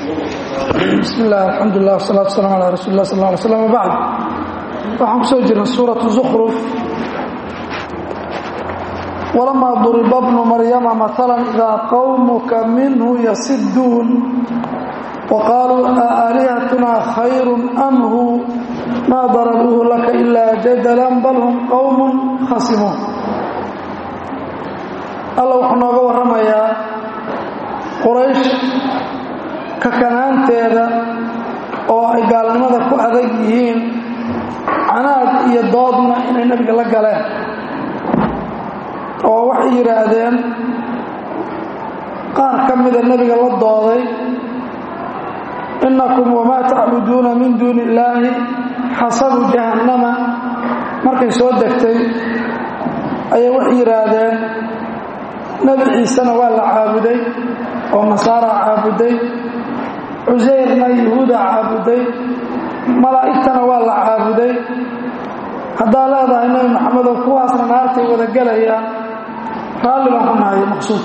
bismi illah alxamdulilah wasalatu wasalam ala rasuuli lah sal ly slam wabacd waxaan kusoo jirnay suuratu zukhruf walamaa duriba bnu maryama maala idaa qawmuka minhu yasiduun waqaaluu aalihatunaa khayru am hu maa darabuuhu laka ilaa jadalan bal hum qowmun khasimuun alla wuxuu nooga warramayaa quraysh kakanaanteeda oo ay gaalnimada ku adag yihiin canaad iyo doodna inay nebiga la galeen oo waxay yidhaahdeen qaar ka mida nebiga la dooday innakum wamaa tacbuduuna min duuni illaahi xasabu jahannama markay soo degtay ayay waxay yidhaahdeen nebi ciisena waa la caabuday oo nasaara caabuday cusayrna yuhuuda caabuday malaa'igtana waa la caabuday haddaa leedahay nebi maxamedow kuwaasna naartay wada gelayaan raalli baan ku nahay maqsuud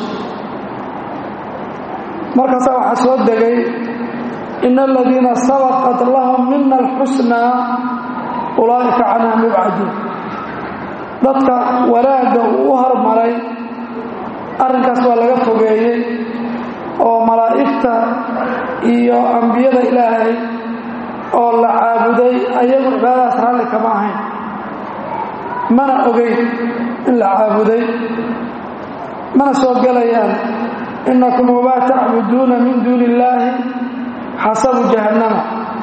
markaasaa waxaa soo degay ina aladiina sabaqat lahum mina alxusnaa ulaa'ika canha mubcaduun dadka wanaagga uu u hormaray arrinkaas waa laga fogeeyey oo malaa'igta iyo ambiyada ilaahay oo la caabuday ayagu cibaadadaas raalli kama ahayn mana ogeyn in la caabuday mana soo gelayaan innakum wamaa tacbuduuna min duuni illaahi xasabu jahannama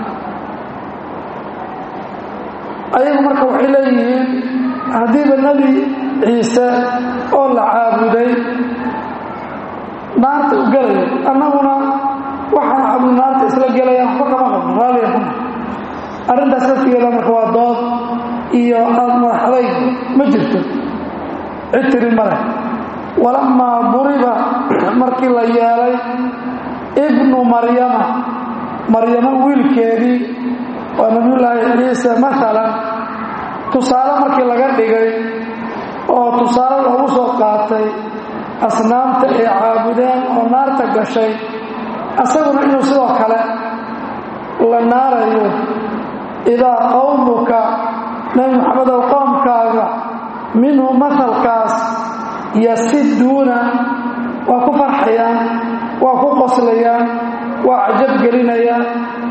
ayagu marka waxay leeyihiin haddiiba nebi ciise oo la caabuday naarta u gelaya annaguna waxaan cabud naarta isla gelayaan waxba kama qabno raaliya kuna arrintaas laftigeeda marka waa dood iyo aad madaxdayg ma jirto cid tiri ma leh walamaa duriba markii la yeelay ibnu maryama maryamo wiilkeedii waa nabiyullaahi ciise maalan tusaale markii laga dhigay oo tusaale loogu soo qaatay asnaamta ay caabudeen oo naarta gashay asaguna inuu sidoo kale la naarayo idaa qowmuka nebi maxamedow qoomkaaga minhu mahalkaas yasiduuna waa ku farxayaan waa ku qoslayaan waa cajab gelinayaan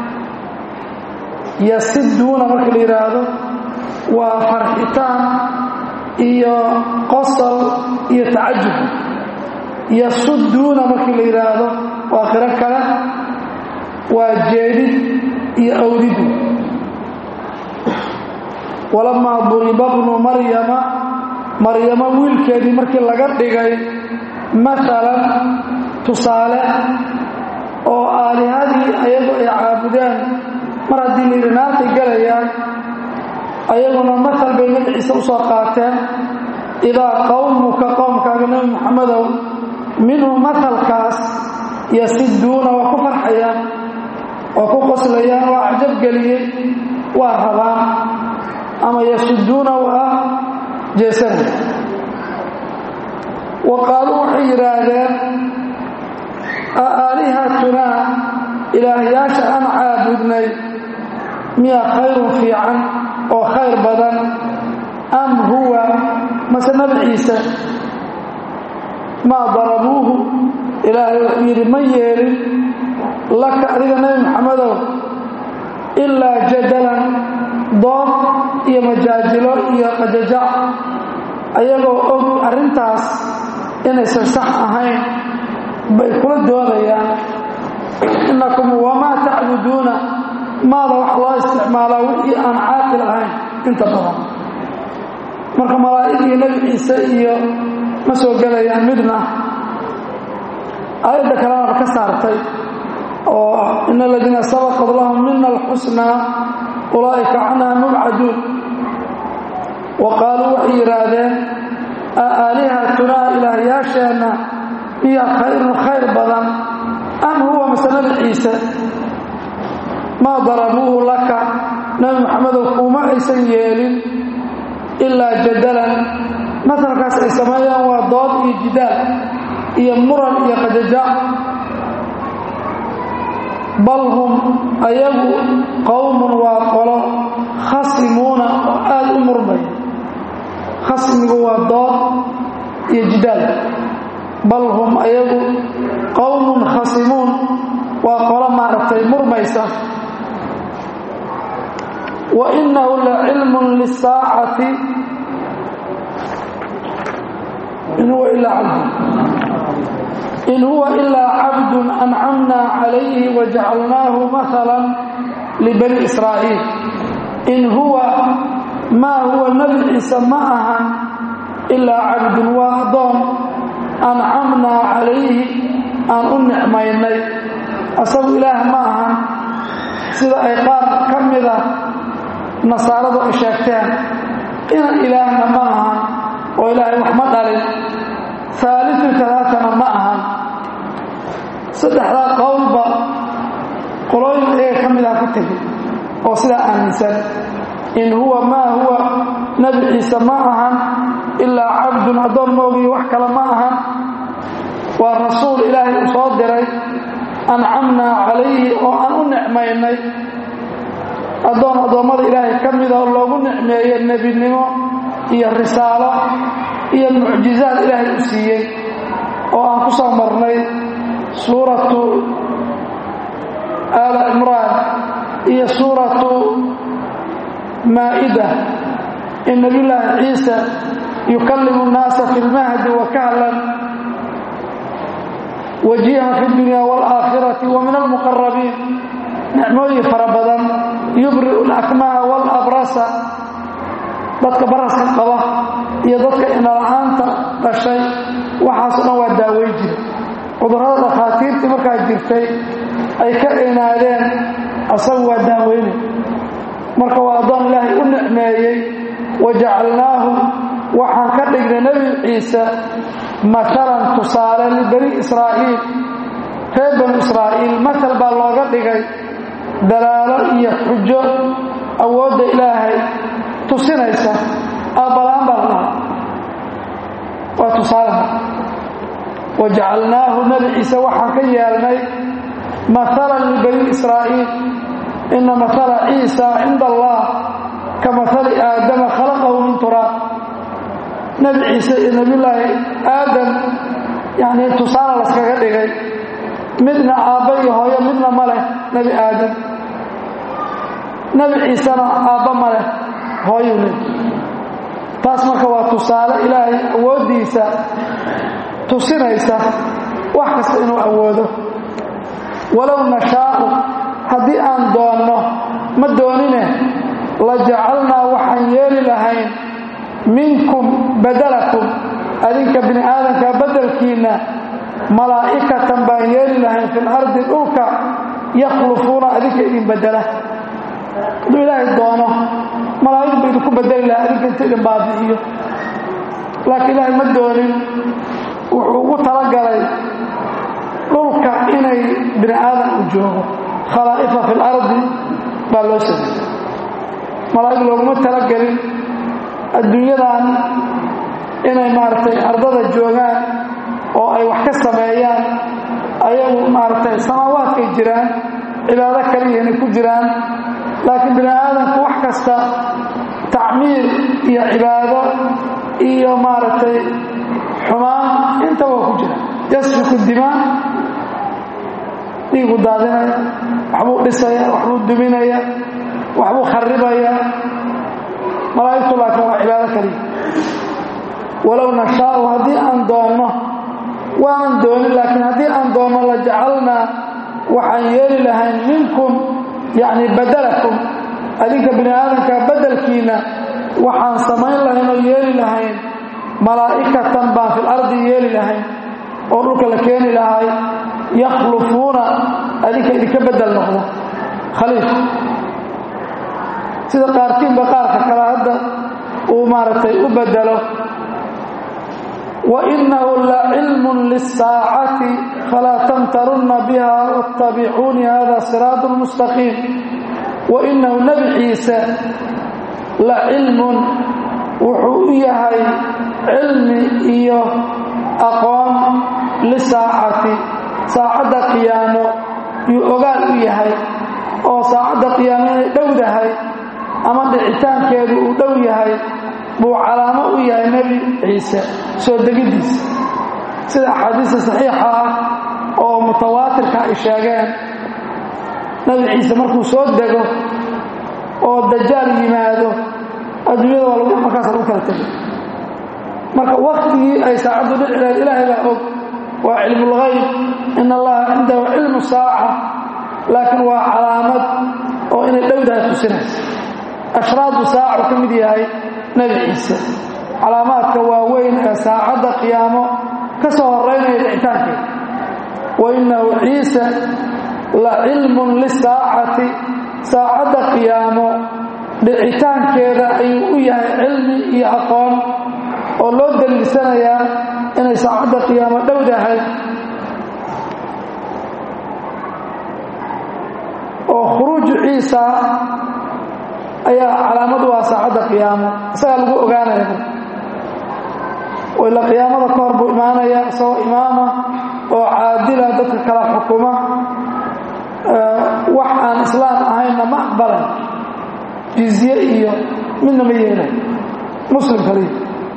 yasiduuna marka la yidhaahdo waa farxitaan iyo qosol iyo tacajub yasuduuna markii la yidhaahdo waa qiro kale waa jeedid iyo awdidu walamaa duriba bnu maryama maryamo wiilkeedii markii laga dhigay maalan tusaale oo aalihadii ayagu ay caabudeen mar haddii layidhi naartay gelayaan ayaguna maal bay nebi ciise u soo qaateen idaa qowmuka qowmkaaga nebi maxamedow minhu mahalkaas yasiduuna waa ku farxayaan waa ku qoslayaan waa cajabgeliyey waa rabaan ama yasuduuna waa jeesana wa qaaluu waxay yidhaahdeen a aalihatunaa ilaahyaasha aan caabudnay miya khayrun fiican oo khayr badan am huwa mase nabi ciise maa darabuuhu ilaahay wuxuu yidhi ma yeelin laka adiga nebi maxamedow ilaa jadalan dood iyo majaajilo iyo qajajac ayagoo og arrintaas inaysan sax ahayn bay kula doodayaan innakum wamaa tacbuduuna maada wax loo isticmaalaa wixii aan caaqil ahayn inta badan marka malaa'ig iyo nebi ciise iyo ma soo gelayaan midna aayadda kalenaba ka saartay oo in aladiina sabaqad lahum mina alxusnaa ulaa'ika canha mubcaduun wa qaaluu waxay yidhaahdeen a aalihatunaa ilaahyaasheenna miya khayrun khayr badan am huwa mase nebi ciise maa darabuuhu laka nebi maxamedow kuuma aysan yeelin ilaa jadalan masalkaas ay sameeyaan waa dood iyo jidaal iyo muran iyo qajajac bal hum ayagu qowmun waa qolo khasimuuna oo aada u murmaya khasmigu waa dood iyo jidaal bal hum ayagu qowmun khasimuun waa qolo maaragtay murmaysa wa inahu la cilmun lisaacati in huwa ilaa cabdun in huwa ilaa cabdun ancamna calayhi wajacalnaahu maala libani israa'iil in huwa maa huwa nebi ciise ma ahan ilaa cabdun waa addoon ancamnaa calayhi aan u nicmaynay asagu ilaah ma ahan sida ay qaar ka mida nasaaradu ay sheegteen inan ilaahna ma ahan oo ilaahay wax ma dhalin haaliu talaatana ma ahan saddexdaa qowlba qolooyin iyaga ka midaa ku tegi oo sidaa aaminsan in huwa maa huwa nebi ciise ma ahan ilaa cabdun addoon moogiyo wax kale ma ahan waa rasuul ilaahay uu soo diray ancamnaa calayhi oo aan u nicmaynay addoon addoommada ilaahay ka mida oo loogu nicmeeyo nebinimo iyo risaalo iyo mucjizaad ilaahay u siiyey oo aan ku soo marnay suuratu aala cimraan iyo suuratu maa'ida in nabiyullaahi ciisa yukallimu nnaasa fi lmahdi wa kahlan wajiihan fi dunya waalaakhirati wa min almuqarabiin nicmooyin fara badan yubri'u alakmaha waalabrasa dadka baraska qaba iyo dadka inala-aanta dhashay waxaasoo dhan waa daaweyn jira cudurrada dhakhaatiirtii markaa jirtay ay ka inaadeen asagu waa daaweyne marka waa addoon ilaahay u nicmeeyey wajacalnaahu waxaan ka dhignay nebi ciise matalan tusaale libani israa'iil reer banu israa'iil matal baa looga dhigay dalaalo iyo xujo awoodda ilaahay tusinaysa aabbalaan baa la dhaha waa tusaalaha wajacalnaahu nebi ciise waxaan ka yeelnay maalan libani israa'iil ina maala ciisa cinda allah ka maali aadama khalaqahu min turaab nebi ciise iyo nebiyullaahi aadam yani tusaale laskaga dhigay midna aabba iyo hooyo midna ma leh nebi aadam nebi ciisena aabba ma leh hooyuu leh taas marka waa tusaale ilaahay awooddiisa tusinaysa wax kasta inuu awoodo walow nashaa'u haddii aan doonno ma doonine la jacalnaa waxaan yeeli lahayn minkum badalakum adinka bini aadamka beddelkiinna malaa'ikatan baan yeeli lahayn fil ardi dhulka yakhlufuuna adinka idin bedela hadduu ilaahay doono malaa'ig ba idinku bedeli lahaa adinka inta idin baabi'iyo laakiin ilaahay ma doonin wuxuu ugu talagalay dhulka inay bini aadan u joogo khalaa'ifa fi lardi baa loo sameeyey malaa'ig looguma talagelin adduunyadan inay maaragtay ardada joogaan oo ay wax ka sameeyaan ayagu maaragtay samaawaadkay jiraan cibaado kaliya inay ku jiraan laakiin bini aadamku wax kasta tacmiir iyo cibaado iyo maaragtay xumaan inta waa ku jira yasfiku dimaa dhiigu daadinaya waxbuu dhisaya waxbuu duminaya waxbuu kharibaya malaa'igtu laakiin waa cibaado kaliya walow nashaau haddii aan doonno waanan doonin laakiin haddii aan doonno la jacalnaa waxaan yeeli lahayn minkum yacni badalakum adinka bini aadamka beddelkiinna waxaan samayn lahayn oo yeeli lahayn malaa'ikatan baan fil ardi yeeli lahayn oo dhulka la keeni lahay yakhlufuuna adinka idinka beddel noqdo khaliif sida qaarkiinba qaarka kale hadda uu maaragtay u beddelo wainahu lacilmun liلsaacati falaa tamtarunna biha waاtabicuuni hada siraat mustaqiim wainahu nebi ciise la cilmun wuxuu u yahay cilmi iyo aqoon lisaacati saacadda qiyaamo yuu ogaal u yahay oo saacadda qiyaamo inay dhowdahay ama dhicitaankeedu uu dhow yahay buu calaamo u yahay nebi ciise soo degiddiisa sida axaadiista saxiixa ah oo mutawaatirka ay sheegeen nebi ciise markuu soo dego oo dajaal yimaado adduunyada waa lagu markaas lagu kala tegay marka waktigii ay saacaddu dhici lahayd ilaahay baa og waa cilmulgayb in allaha cindahu cilmu saaca laakiin waa calaamad oo inay dhowdahay tusinaysa ashraadu saacu ka mid yahay nebi ciise calaamaadka waaweyn ee saacadda qiyaamo ka soo horeynaya dhicitaankeeda wa innahu ciise la cilmun lisaacati saacadda qiyaamo dhicitaankeeda ayuu u yahay cilmi iyo aqoon oo loo daliilsanayaa inay saacadda qiyaamo dhowdahay oo khuruuju ciisa ayaa calaamad u ah saacadda qiyaamo isagaa lagu ogaanaya ila qiyaamada ka hor buu imaanaya isagoo imaama oo caadila dadka kala xukuma wax aan islaam ahaynna ma aqbalay jizye iyo midna ma yeelay muslim kaliya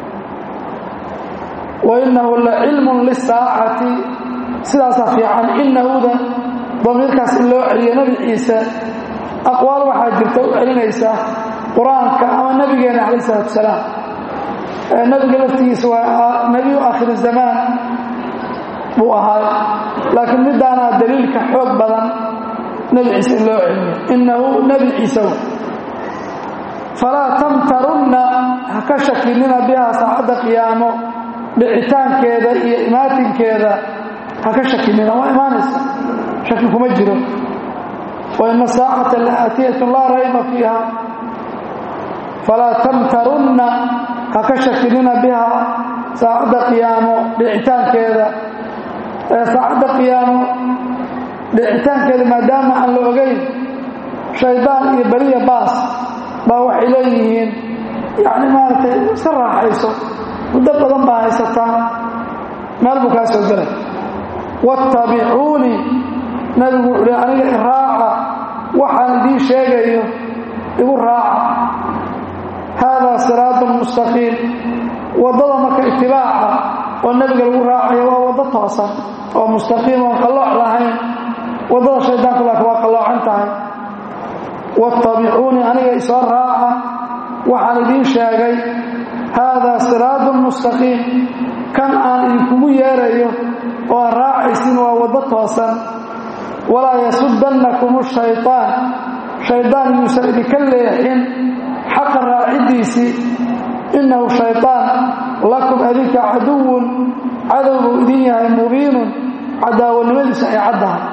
wa innahu la cilmun lisaacati sidaasaa fiican inahuda damiirkaas in loo celiyo nebi ciise aqwaal waxaa jirta u celinaysa qur-aanka ama nebigeena calayh isalaatu wasalaam nebiga laftigiisa waa nebiyu aakhiri zamaan buu ahaay laakiin midaanaa daliilka xoog badan nebi ciise in loo celiyo innahu nebi ciise w falaa tamtarunna ha ka shakinina bihaa saacadda qiyaamo dhicitaankeeda iyo imaatinkeeda ha ka shakinina waa imaanaysa shaki kuma jiro wa ina saacata la aatiyatun laa rayba fiiha falaa tamtarunna ha ka shakinina bihaa saacadda qiyaamo dhicitaankeeda ee saacadda qiyaamo dhicitaankeeda maadaama aan la ogeyn shaydaan iyo beriya baas baa waxay leeyihiin yacni maaragtay iska raaxayso muddo badan baa haysataa meel buu kaa soo gelay wattabicuunii nabigu wuxuu hi aniga iraaca waxaan idiin sheegayo igu raaca haadaa siraatun mustaqiim waddada marka itibaaca oo nebiga lagu raacayo waa waddo toosan oo mustaqiim oon qallooc lahayn waddada shaydaanku laakiin waa qalloocan tahay wattabicuunii aniga isoo raaca waxaan idiin sheegay haadaa siraatun mustaqiim kan aan idinkugu yeerayo oo aan raacaysin waa waddo toosan walaa yasudannakum shaytaan shaydaan yuusan idinka leexin xaqa raaciddiisii innahu shaytaan lakum adinka caduwun cadow buu idin yahay mubiinun cadaawanimadiisu ay caddahay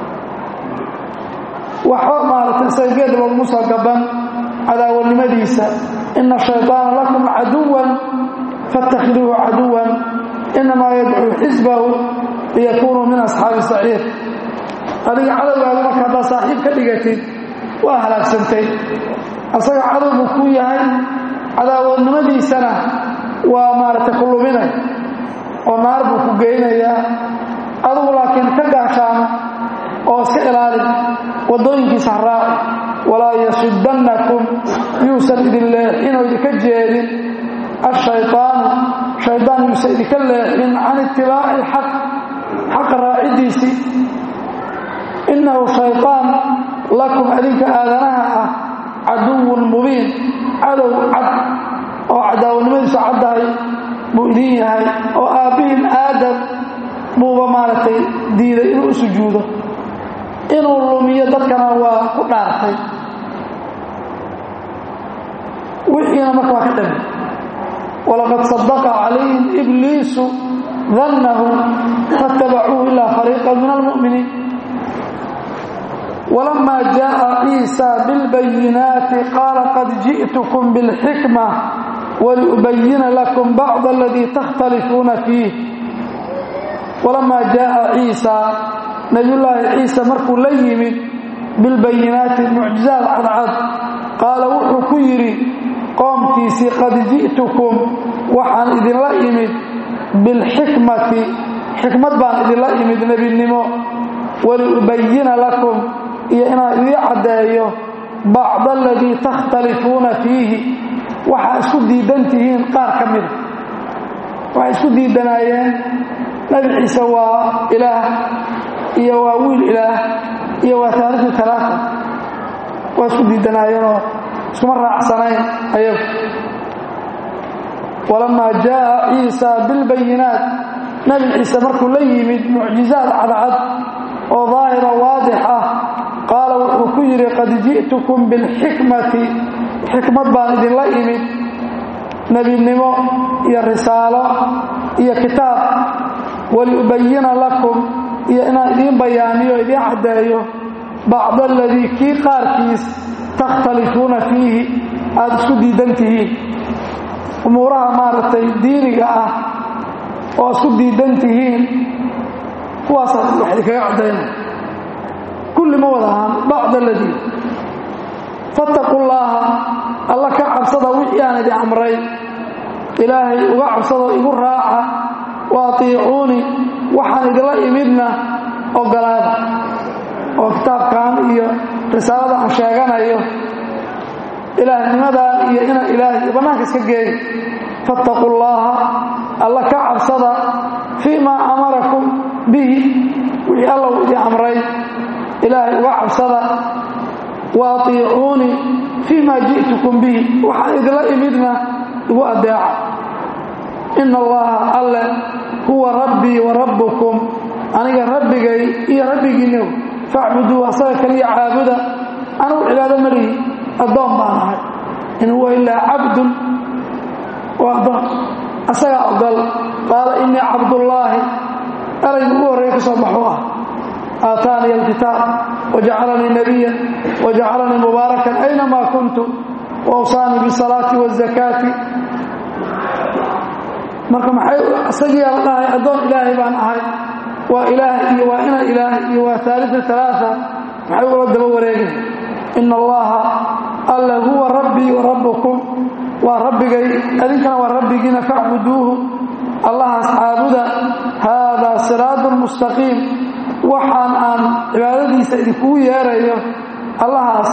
waxba maaragtay isaga geed loogumu soo gaban cadaawanimadiisa ina shayطaana lakum caduwan faاtakhiduuhu caduwan inamaa yadcuu xisbahu liyakunuu min asxaabi saciir adiga cadowgaaga marka haddaad saaxiib ka dhigatid waa halaagsantay asaga cadow buu ku yahay cadaawadnimadiisana waa maaragtay ku luminay oo naar buu ku geynayaa adugu laakiin ka gaashaama oo iska ilaali waddooyinkiisa ha raaci walaa yasudannakum yuusan idin leexin oo idinka jeedin ashayطaanu shaydaan yuusan idinka leexin can itibaaci alxaq xaqa raaciddiisii innahu shayطaan lakum adinka aadanaha ah caduwun mubiin cadow cad oo cadaawanimadiisu caddahay buu idin yahay oo aabbihin aadam buuba maaragtay diiday inuu u sujuudo inuu lumiyo dadkana waa ku dhaartay wixiina marka waa ka dhami walaqad sadaqa calayhim ibliisu dannahu faاtabacuuhu ilaa fariiqan min almu'miniin ولما جاء عيسى بالبينات قال قد جئتكم بالحكمة ولأبين لكم بعض الذي تختلفون فيه ولما جاء عيسى نبي الله عيسى مركو ليمن بالبينات المعجزات عدعد قال وحو كيري قومتيسي قد جئتكم وحان إذن ليمن بالحكمة حكمة بان إذن ليمن نبي النمو waliubayina lakum iyo inaan idii caddeeyo bacda aladii takhtalifuuna fiihi waxaa isku diidan tihiin qaar ka mida waxay isku diidanaayeen nabi ciise waa ilaah iyo waa wiil ilaah iyo waa taarikhii talaata waa isku diidanaayeenoo iskuma raacsanayn ayagu walamaa jaaa ciisa bilbayinaat nabi ciise markuu la yimid mucjizaad cadcad oo daahira waadix ah qaala wuxuu ku yidhi qad ji'tukum bilxikmati xikmad baan idinla imid nebinimo iyo risaalo iyo kitaab waliubayina lakum iyo inaan idiin bayaaniyo idiin caddeeyo bacda aladii kii qaarkiis takhtalifuuna fiihi aada isku diidan tihiin umuuraha maaragtay diiniga ah oo isku diidan tihiin kuwaasaa wax idinkaga caddaynaya kulli ma wada ahaan bacda aladii fattaqu llaaha alla ka cabsada wixii aan idin amray ilaahay uga cabsado igu raaca wa atiicuuni waxaan idinla imidna ogolaada oo kitaabkan iyo risaalada aan sheeganayo ilaahnimadan iyo inaan ilaahay bannaanka iska geeyo fattaqu llaaha alla ka cabsada fii maa amarakum bihi wixii alla uu idin amray ilaahay uga cabsada wa atiicuuni fii maa ji'tukum bihi waxaan idinla imidna igu adeeca ina allaha alle huwa rabbii wa rabbukum aniga rabbigay iyo rabbigiinniw facbuduu asaga kaliya caabuda anugu cibaado malihi addoon baan ahay in huwa ilaa cabdun waa addoon asagaa ogol qaala innii cabdullaahi erayga ugu horreeya ka soo baxuu ah aataaniya alkitaab wajacalanii nabiya wajacalanii mubaarakan aynamaa kuntu waawsaanii bisalaati waazakaati marka maxay isagiyaa la dhahay addoon ilaahay baan ahay waa ilaah iyo waa ina ilaah iyo waa haaliu alaaa maxay ugala daba wareegay ina allaha alla huwa rabbii wa rabbukum waa rabbigay adinkana waa rabbigiina facbuduuhu allahaas caabuda haadaa siraadun mustaqiim waxaan aan cibaadadiisa idinkugu yeerayo allahaas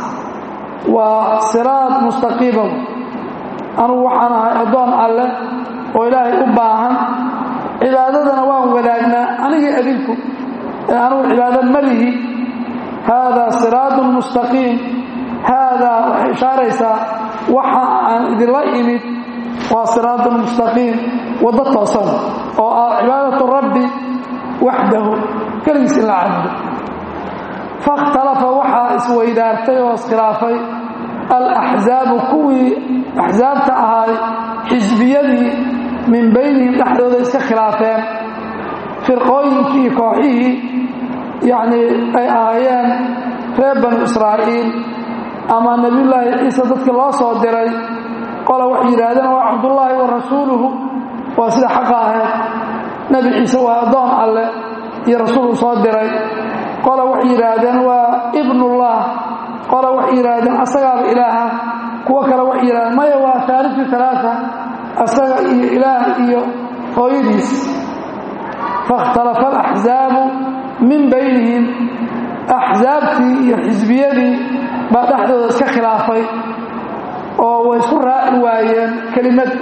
waa siraad mustaqiima anugu waxaan ahay addoon alleh oo ilaahay u baahan cibaadadana waan wadaagnaa anigii adinku ee anugu cibaado malihi haadaa siraadun mustaqiim haadaa waxay ishaaraysaa waxa aan idinla imid waa siraadun mustaqiim waddo toosan oo ah cibaadatu rabbi waxdahu keligiis in la cabdo fakhtalafa waxaa isweydaartay oo iskhilaafay alaxzaabu kuwii axsaabta ahaay xisbiyadii min baynihim dhexdooda iska khilaafeen firqooyinkii kooxihii yacnii ay ahaayeen reer banu israa'iil ama nebiyullaahi ciise dadkii loo soo diray qola waxay yidhaahdeen waa cabdullaahi wa rasuuluhu waa sida xaqa ahayd nebi ciise waa addoon alleh iyo rasuul uu soo diray qola waxay yidhaahdeen waa ibnullah qola waxay yidhaahdeen asagaaba ilaaha kuwo kale waxay yidhahdeen maya waa haaliu alaaa asaga iyo ilaah iyo hooyadiis fakhtalafa alaxzaabu min baynihim axsaabtii iyo xisbiyadii baa dhexdooda iska khilaafay oo way isku raaci waayeen kelimad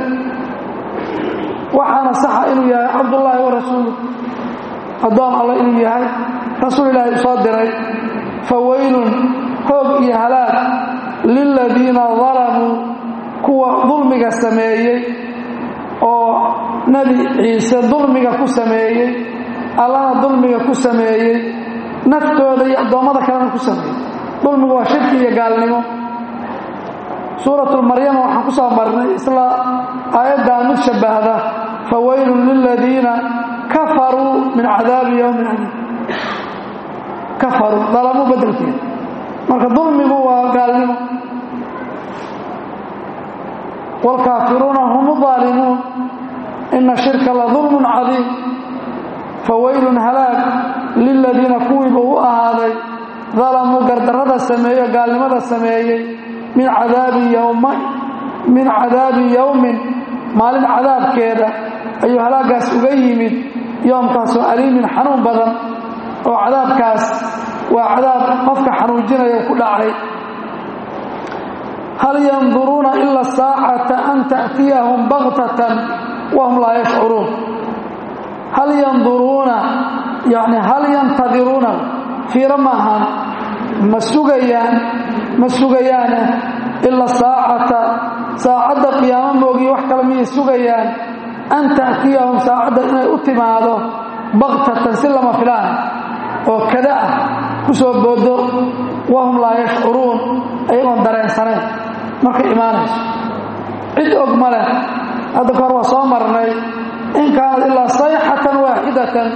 waxaana saxa inuu yahay cabdullaahi wa rasuulu addoon alla inuu yahay rasuul ilaahi u soo diray fa weylun hoog iyo halaag liladiina dalamuu kuwa dulmiga sameeyey oo nebi ciise dulmiga ku sameeyey allana dulmiga ku sameeyey naftooda iyo addoommada kalena ku sameeyey dulmigu waa shirki iyo gaalnimo suuratulmaryama waxaan ku soo marnay isla aayaddaa mid shabbahda fa weylun liladiina kafaruu min cadaabi yowmin aliim kafaruu dalamuu beddelkeeda marka dulmigu waa gaalnimo wاlkaafiruuna hum الظaalimuun ina shirka la dulm cadiim fawaylun halaag liladiina kuwiiba u ahaaday dalamuu gardarrada sameeyo gaalnimada sameeyey min cadaabi yowmin maalin cadaabkeeda ayuu halaagaas uga yimid yoomkaasoo aliimin xanuun badan oo cadaabkaas waa cadaab qofka xanuujinaya ku dhacay hal yanduruuna ila saacata an ta'tiyahum baktatan wahum laa yashcuruun hal yanduruuna yani hal yantadiruuna fiiro ma ahaan ma sugayaan ma sugayaane ila saacata saacadda qiyaamo moogiyo wax kale miyay sugayaan an ta'tiyahum saacadda inay u timaado baktatan si lama filaan oo kada ah ku soo boodo wahum laa yashcuruun ayagoon dareensanayn markay imaanayso cid og ma leh hadda ka hor waa soo marnay in kaanad ilaa sayxatan waaxidatan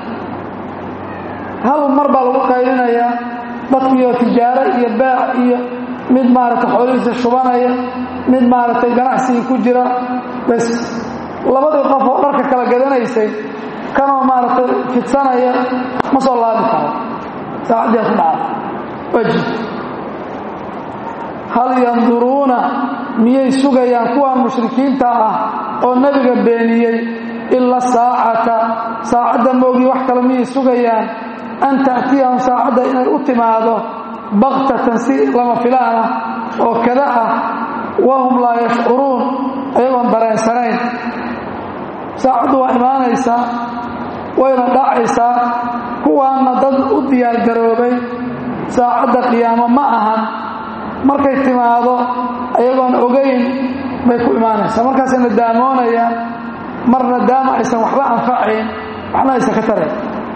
hal mar baa lagu qaylinayaa dadkiioo tijaaro iyo baac iyo mid maaragtay xoolihiisa shubanaya mid maaragtay ganacsigii ku jira bas labadii qof oo dharka kala gadanaysay kanoo maaragtay fidsanaya ma soo laabi karo saacaddiia ku dhacda waji hal yanduruuna miyay sugayaan kuwan mushrikiinta ah oo nebiga beeniyey ila saacata saacadda moogii wax kale miyay sugayaan an ta'tiyahum saacadda inay u timaado baktatan si lama filaan ah oo kada ah wahum laa yashcuruun ayagoon dareensanayn saacaddu waa imaanaysaa wayna dhacaysaa kuwaanna dad u diyaargaroobay saacadda qiyaamo ma ahan markay timaado ayagoon ogayn bay ku imaanaysaa markaasay nadaamoonayaan mar nadaama aysan waxba anfacayn waxna aysan ka tarayn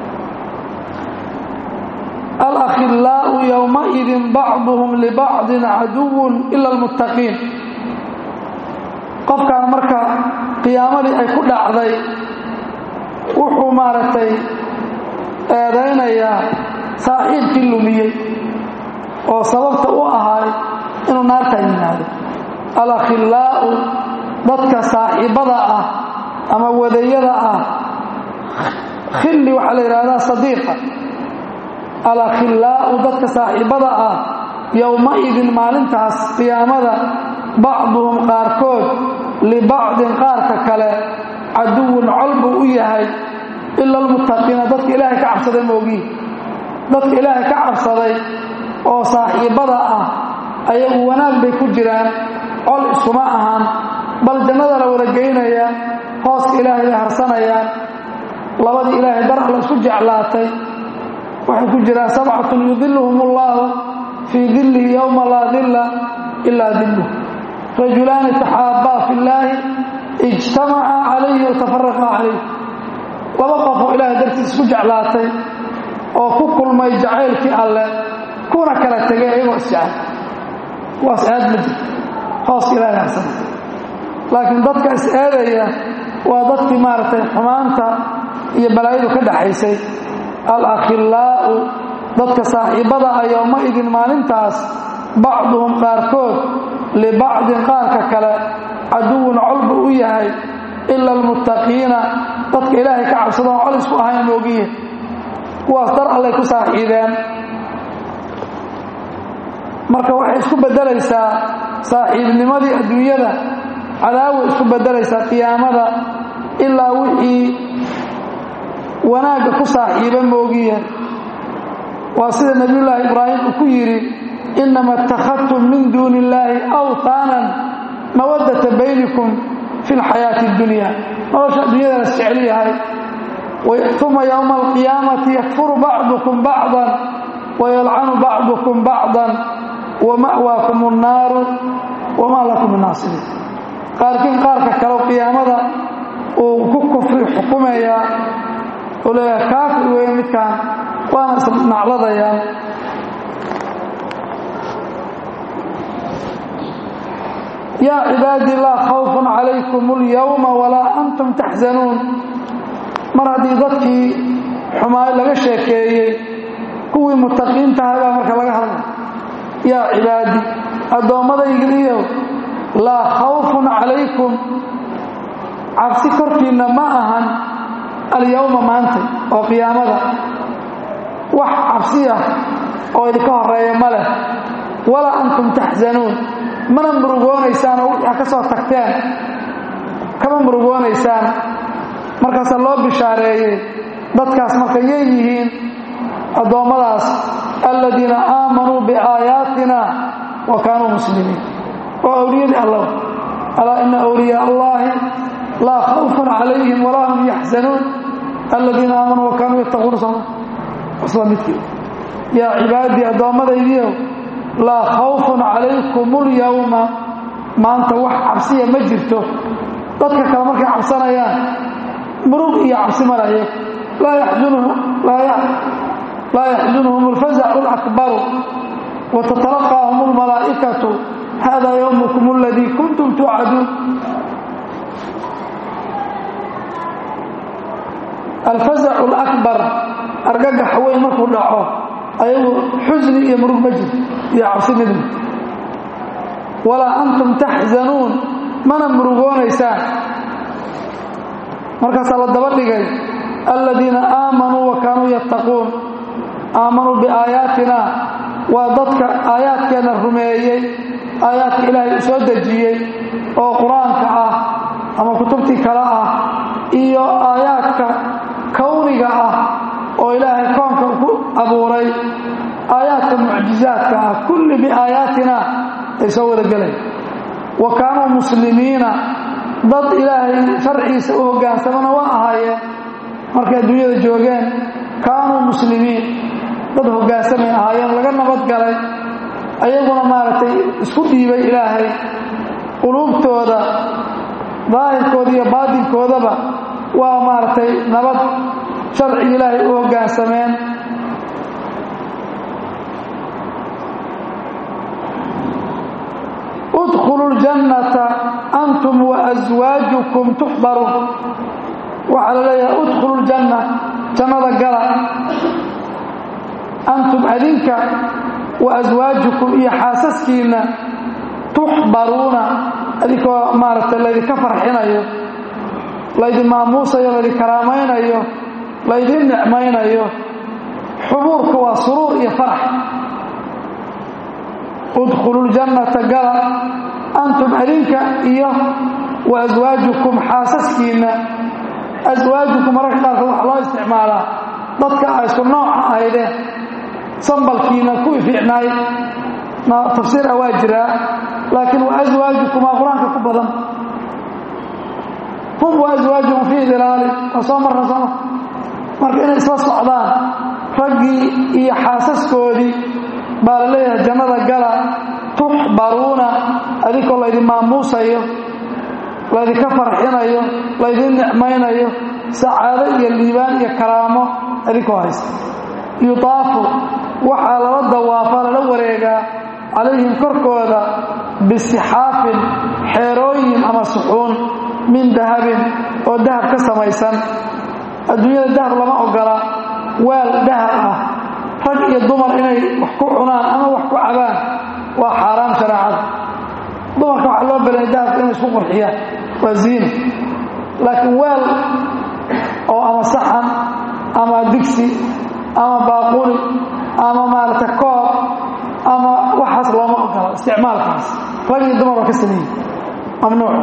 alakhillaau yowmaidin bacduhum libacdin caduwun ila almuttaqiin qofkaan marka qiyaamadii ay ku dhacday wuxuu maaragtay eedaynayaa saaxiibkii lumiyey oo sababta u ahay inuu naartaa yimaado alakhillaa'u dadka saaxiibbada ah ama wadayada ah khilli waxaa la yidhahdaa sadiiqa alakhillaa'u dadka saaxiibbada ah yowma-idin maalintaas qiyaamada bacduhum qaarkood libacdin qaarka kale caduwun col buu u yahay ila almuttaqiina dadka ilaahay ka cabsaday moogiin dadka ilaahay ka cabsaday oo saaxiibbada ah ayagu wanaag bay ku jiraan col iskuma ahaan bal jannada la wada geynaya hooska ilaahay bay harsanayaan labadii ilaahay dar alla isku jeclaatay waxay ku jiraan sabcatun yudiluhum ullahu fii dillihi yowma laa dilla ilaa dilluh rajulaani taxaabbaa fi llaahi ijtamacaa calayhi watafaraqa calayh laba qof oo ilaahay dartiis isku jeclaatay oo ku kulmay jacaylkii alle kuna kala tegay ayagoo isjecel kuwaas eed ma jirto hooska ilaahay harsana laakiin dadka is-eedaya waa dadkii maaragtay xumaanta iyo balaayadu ka dhaxaysay alakhillaa'u dadka saaxiibbada ah yowma-idin maalintaas bacduhum qaarkood libacdin qaarka kale caduwun col buu u yahay ila almuttaqiina dadka ilaahay ka cabsadoon col isku ahayn moogiye kuwaas dar allay ku saaxiibeen marka waxay isku beddelaysaa saaxiibnimadii adduunyada cadaaway isku beddelaysaa qiyaamada ilaa wixii wanaagga ku saaxiiba moogiye waa sida nebiyullaahi ibraahim uu ku yidhi inama اtakhadtum min duuni illaahi awtaanan mawaddata baynikum fi lxayaati اddunya nolosha adduunyada las jecel yahay uma yowma alqiyaamati yakfuru bacdukum bacdan wayalcanu bacdukum bacdan wama'waakum الnaaru wamaa lakum min naasiriin qaarkiin qaarka kale qiyaamada uu ku kufri xukumayaa oo leeyahay kaafir weeye midkaan waana isnacladayaan yaa cibaadii laa khawfun calaykum اlyowma walaa antum taxzanuun mar haddii dadkii xumaay laga sheekeeyey kuwii mutaqiintahay baa marka laga hadlay yaa cibaadi addoommadaygiiyow laa khawfun calaykum cabsi korkiinna ma ahan alyowma maanta oo qiyaamada wax cabsi ah oo idinka horeeya ma leh walaa antum taxzanuun mana murugoonaysaan oo wixii ka soo tagteen kama murugoonaysaan markaasaa loo bishaareeyey dadkaas marka yay yihiin addoommadaas aladiina aamanuu biaayaatina wa kaanuu muslimiin waa awliyadii alla alaa ina awliyaa allahi laa khawfun calayhim walaa hum yaxzanuun aladiina aamanuu wa kaanuu yattaquuna soma isla midkii yaa cibaadii addoommadaydiiow laa khawfun calaykum ulyawma maanta wax cabsiya ma jirto dadka kale markay cabsanayaan murug iyo cabsi malayo laa yaxzunhum alfazacu alakbaru watatalaqaahum almalaa'ikatu hada yowmukum aladii kuntum tuucaduun alfazacu alakbar argagax weyn markuu dhaco ayagu xusni iyo murug ma jirto iyo cabsi midna walaa antum taxzanuun mana murugoonaysaan markaasaa la daba dhigay aladiina aamanuu wa kaanuu yattaquun aamanuu biaayaatina waa dadka aayaadkeenna rumeeyey aayaadka ilaahay soo dejiyey oo qur-aanka ah ama kutubtii kale ah iyo aayaadka kowniga ah oo ilaahay koonka ku abuuray aayaadka mucjizaadka ah kulli biaayaatina ay soo wada gelayn wa kaanuu muslimiina dad ilaahay sharciisa u hoggaansamana waa ahaayeen markay adduunyada joogeen kaanuu muslimiin dad hoggaansamay ahaayeen laga nabadgalay ayaguna maaragtay isku dhiibay ilaahay quluubtooda daahirkooda iyo baatinkoodaba waa maaragtay nabad sharciga ilaahay u hoggaansameen udkhulu ljannata antum waaswaajukum tuxbaruun waxaa la leeyahay udkhulu ljanna jannada gala antum adinka wa aswaajukum iyo xaasaskiinna tuxbaruuna adinkoo maaragtay laydinka farxinayo laydin maamuusayo laydin karaamaynayo laydin nicmaynayo xubuurka waa suruur iyo farax udkhulu ljannata gala antum adinka iyo wa aswaajukum xaasaskiinna aswaajukum mararka qaarkood waxaa loo isticmaalaa dadka a isku nooca ahaydeen sambalkiina kuwii fiicnaay tafsiir ah waa jiraa laakiin wa aswaajukumaa qur-aanka ku badan hum wa aswaajuhum fii dilaali waa soo marna sooma marka inay isla socdaan raggii iyo xaasaskoodii baa la leeyahay jannada gala tuxbaruuna adinkoo laydin maamuusayo laydinka farxinayo laydin nicmaynayo sacaado iyo liibaan iyo karaamo adinkoo haysta yudaafu waxaa lala dawaafaa lala wareegaa calayhim korkooda bisixaafin xeerooyin ama suxuun min dahabin oo dahab ka samaysan adduunyada dahab lama ogola waal dahab ah rag iyo dumar inay wax ku cunaan ama wax ku cabaan waa xaaraam shareecada dumarka waxaa loo balanya dahabka inay isku qurxiyaan waa ziina laakiin weel oo ama saxan ama digsi ama baaquli ama maaragta koob ama waxaas looma ogola isticmaalkaas rag iyo dumar waa ka sameeyey mamnuuc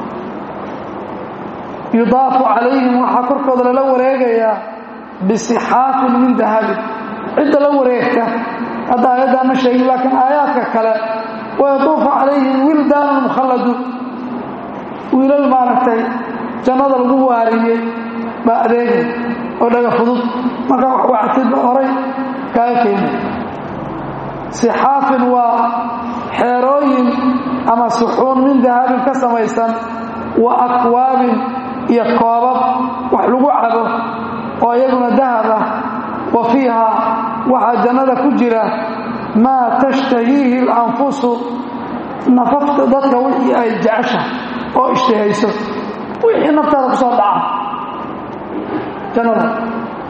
yudaafu calayhim waxaa korkooda lala wareegayaa bisixaafin min dahabin cidda la wareegta hadda aayaddaa ma sheegin laakiin aayaadka kale wayatuufu calayhim wildaanun mukhalladuun wiilal maaragtay jannada lagu waariyey baa adeegay oo dhaga fudud markaa wax wactidba horay kaaga keena sixaafin waa xeerooyin ama suxuun min dahabin ka samaysan wa akwaabin iyo koobab wax lagu cabo oo iyaguna dahab ah wa fiiha waxaa jannada ku jira maa tashtahiihi alanfusu nafafta dadka wixii ay jecesha oo ishtihayso wixii naftaada ku soo dhaca jannada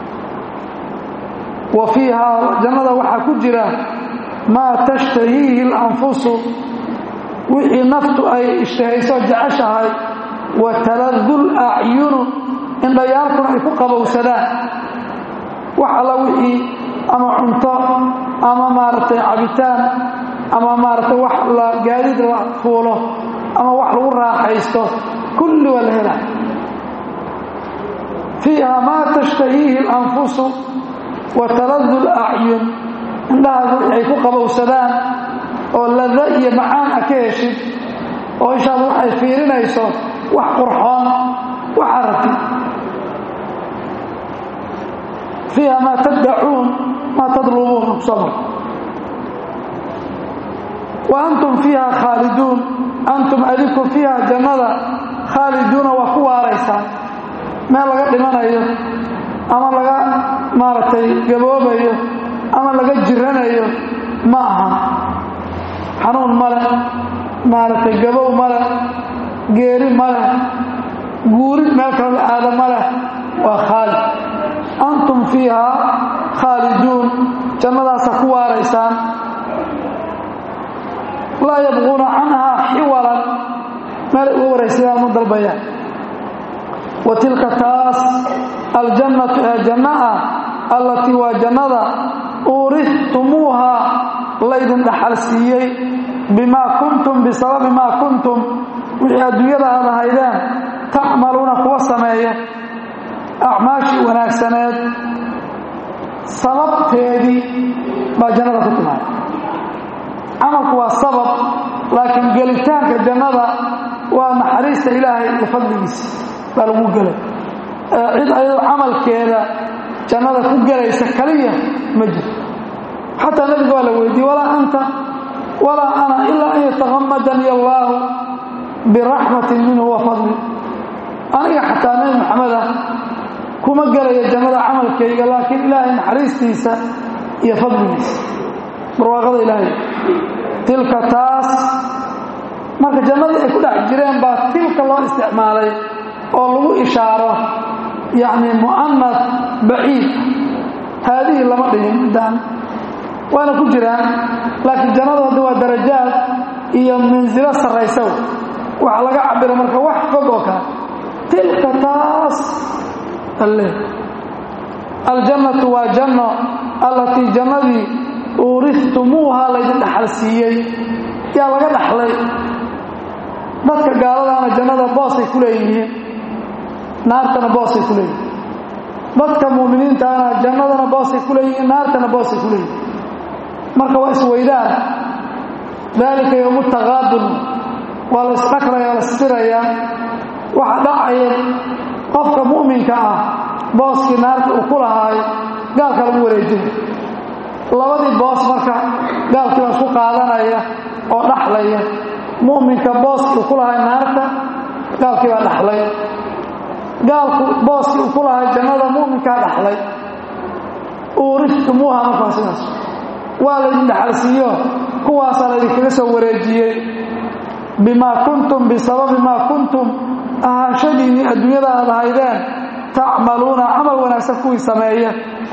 wa fiihaa jannada waxaa ku jira maa tashtahiihi alanfusu wixii naftu ay ishtihayso jeceshahay wa taladu lacyunu indhayaalkuna ay ku qabowsadaan wax alla wixii ama cunto ama maaragtay cabitaan ama maaragtay wax la gaadiid la fuulo ama wax lagu raaxaysto kulli waa la helaa fiiha maa tashtahiihi alanfusu wa taladu lacyun indhahaadu ay ku qabowsadaan oo lada iyo macaan a ka heshid oo ishaadu waxay fiirinayso wax qurxoon waxaa rabtid fiiha maa taddacuun maa tadlubuun kusoo mar wa antum fiiha khaaliduun antum adinku fiiha jannada khaaliduuna waa ku waaraysaan meel laga dhimanayo ama laga maaragtay gaboobayo ama laga jiranayo ma aha xanuun male maaragtay gabow male geeri male guurid meel kale la aado maleh waa khaalid antum fiiha khaaliduun jannadaasa ku waaraysaan laa yabquuna canhaa xiwalan meel uga waraysadaan ma dalbayaan wa tilka taas aljannatu ee janno ah allatii waa jannada uurihtumuuha laydin dhaxal siiyey bimaa kuntum bisababi maa kuntum wixii adduunyada aad ahaydeen tacmaluuna kuwa sameeya acmaashii wanaagsaneed sababteedii baa jannada ku timaada camalku waa sabab laakiin gelitaanka jannada waa naxariista ilaahay iyo fadligiisa baa lagu gelay cid ayadoo camalkeeda jannada ku gelaysa kaliya ma jirto xataa nebiga waa la weydiiyey walaa anta walaa ana ilaa an yatakamadani allaahu biraxmatin minhu wa fadli aniga xataa nebi maxameda kuma gelaya jannada camalkayga laakiin ilaahay naxariistiisa iyo fadligiisa barwaaqada ilaahay tilka taas marka jannadii ay ku dhex jireen baa tilka loo isticmaalay oo lagu ishaaro yacni mu'anad baciid haadihii lama dhigin middaan waana ku jiraan laakiin jannadu hadda waa darajaad iyo mansilo sarraysa waxaa laga cabira marka wax fog oo kale tilka taas alle aljannatu waa janno allatii jannadii uurihtumuuha laydin dhaxal siiyey yaa laga dhaxlay dadka gaaladaana jannada boosay ku leeyihiin naartana boosay ku leeyihiin dadka muuminiintaana jannadana boosay ku leeyihiin naartana boosay ku leeyihiin marka waa isweydaan daalika yowmu taqaabun waa la isdhakraya la isfirayaa waxa dhacaya qofka mu'minka ah booskii naarta uu ku lahaayo gaalka lagu wareejinay labadii boos marka gaalkii baa isku qaadanaya oo dhaxlaya mu'minka booskii uu ku lahay naarta gaalkii baa dhaxlay gaalku booskii uu ku lahay jannada mu'minkaa dhaxlay uurihtumuuha markaa sidaas waa laydin dhaxalsiiyo kuwaasaa laydinkaga soo wareejiyey bimaa kuntum bisababi maa kuntum ahaanshadiinnii adduunyada aad ahaydeen tacmaluuna camal wanaagsan kuwii sameeya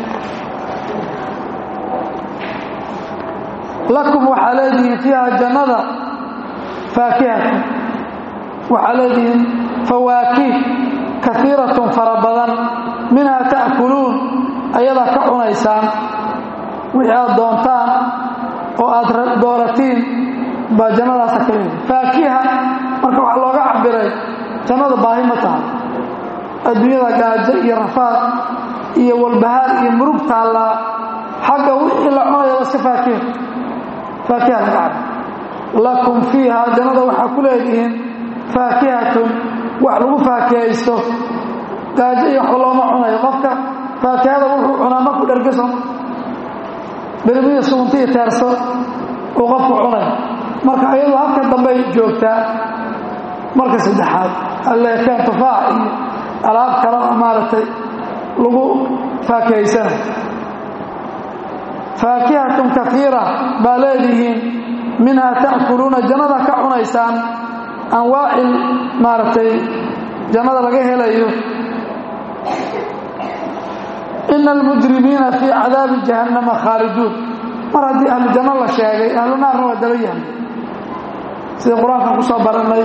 lakum waxaa leedihiin fiiha jannada faakihatan waxaa leedihiin fawaakih kaiiratun fara badan minhaa ta'kuluun ayadaa ka cunaysaan wixii aad doontaan oo aad dooratiin baa jannadaasa ka leedihin faakiha marka waxaa looga cabiray jannada baahi ma tahay adduunyada gaajo iyo rafaad iyo walbahaar iyo murug taallaa xagga wixii la cunaya iska faakiha faakiha laga cabir lakum fiiha jannada waxaa ku leedihiin faakihatun wax lagu faakihaysto gaajo iyo waxba looma cunayo qofka faakihada wuxuu cunaa markuu dhergeso berimiya sugunta iyo teerso uu qofku cunay marka ayadu halka dambey joogtaa marka saddexaad alleekeen tufaax iyo alaab kale oo maaragtay lagu faakihaysana faakihatun kaiira baa leedihiin minhaa ta'kuluuna jannada ka cunaysaan anwaacil maaragtay jannada laga helayo ina almujrimiina fii cadaabi jahannama khaaliduun mar haddii ahlu janno la sheegay ahlu naarna waa daba yahay sida qur-aankan ku soo barannay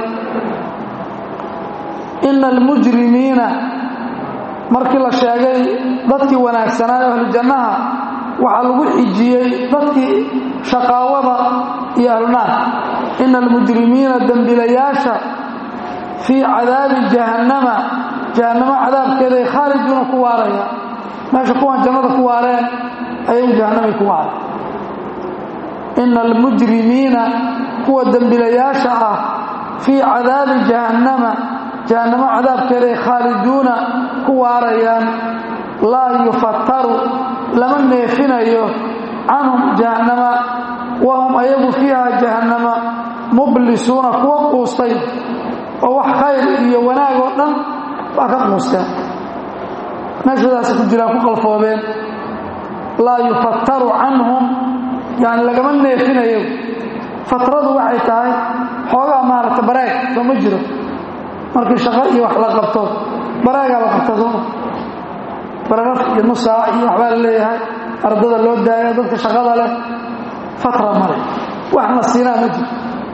ina almujrimiina markii la sheegay dadkii wanaagsanaa ahlu jannaha waxaa lagu xijiyey dadkii shaqaawada iyo ahlunaar ina almujrimiina dembilayaasha fii cadaabi jahannama jahannamo cadaabkeeday khaaliduuna ku waaraya meesha kuwan jannada ku waareen ayagu jahannamay ku waareen ina almujrimiina kuwa dembilayaasha ah fii cadaabi jahannama jahannamo cadaabkeeday khaaliduuna ku waarayaan laa yufattaru lama neefinayo canhum jahannama wahum ayagu fiiha jahannama mublisuuna kuwa quustay oo wax khayr iyo wanaag oo dhan waa ka quusteen meeshadaasi ku jiraan ku qalfoobeen laa yufattaru canhum yani lagama neefinayo fatradu waxay tahay xoogaa maaragta bareeg soo ma jiro markii shaqo iyo wax la qabto bareegaa la qabta sooma bararaf iyo nusaac iyo waxbaa la leeyahay ardada loo daaya dadka shaqada leh fatra male waxna siinaa ma jiro